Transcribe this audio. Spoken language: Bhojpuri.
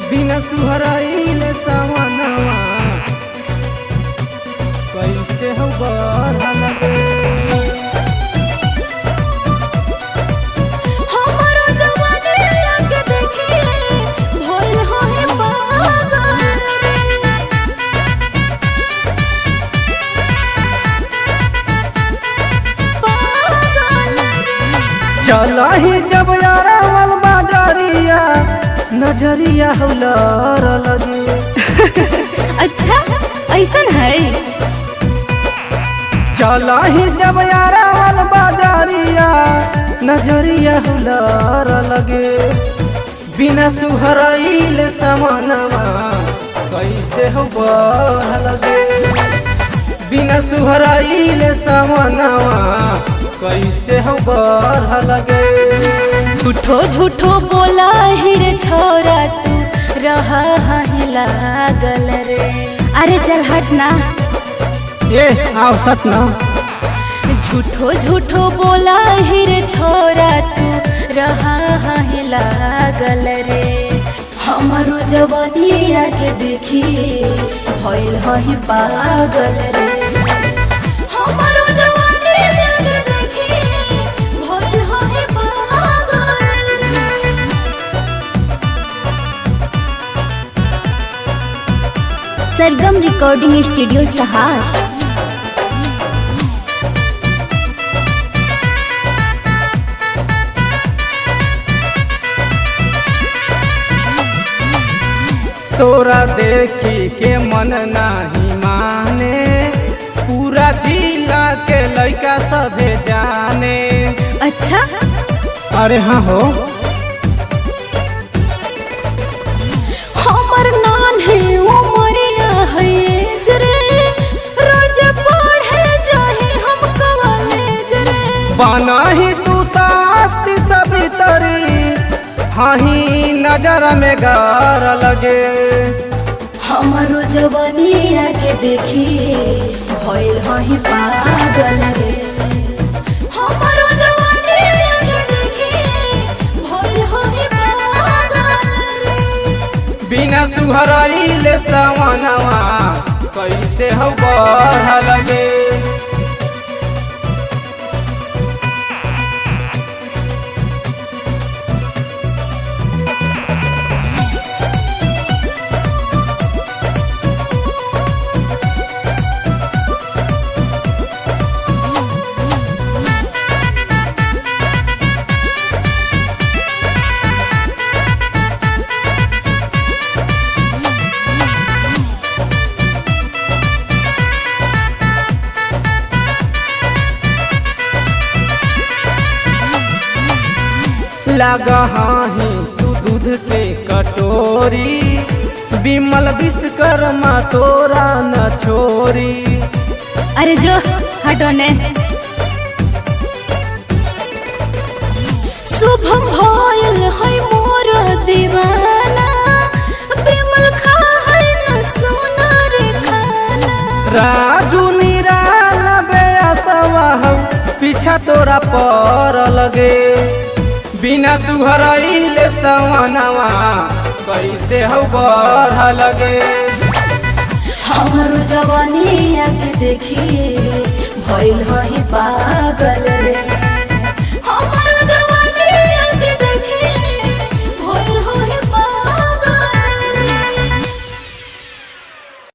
बिना सुहराइले सावनवा कैसे हो बढ़ लगे हमारो जवानी आके देखिए भइल होए पागल पागल चलही जब यारावल बाजारिया नजरिया हौलर लगे अच्छा ऐसन है चलही जब यारावल बाजारिया नजरिया हौलर लगे बिना सुहराइल समनवा कैसे हो बढ़ लगे बिना सुहराइल समनवा कैसे हो बढ़ लगे झूठो झूठो बोला हिरे छोरा तू रहा ही लागल रे अरे चल हट ना ए आओ सट ना झूठो झूठो बोला हिरे छोरा तू रहा ही लागल रे हमारो जवानिया के देखी भइल ही पागल रे हमारो जवानिया के देखी भइल ही पागल रे सरगम रिकॉर्डिंग स्टूडियो सहार तोरा देखी के मन नाही माने पूरा जिला के लड़का सभे जाने अच्छा अरे हाँ हो हमर नान है उमरिया है जरे रोज पढ़े जाही हम कॉलेज रे बनाही तू ताती सभी तरी हाही नजर में गार लगे हमारो जवानिया के देखी भइल ही पागल रे हमारो जवानिया के देखी भइल ही पागल रे बिना सुहराइले सवनवा कैसे हो बढ़ लगे लगा ही तू दूध के कटोरी बिमल विश्वकर्मा तोरा न छोरी अरे जो हटो ने शुभम भइल है मोर दीवाना बिमल खा है न सोना रे खाना राजू निराल बेअसवा हौ पीछा तोरा पर लगे बिना सुहराइले सवनवा कैसे हो बढ़ लगे हमारो जवानी के देखी भइल ही पागल रे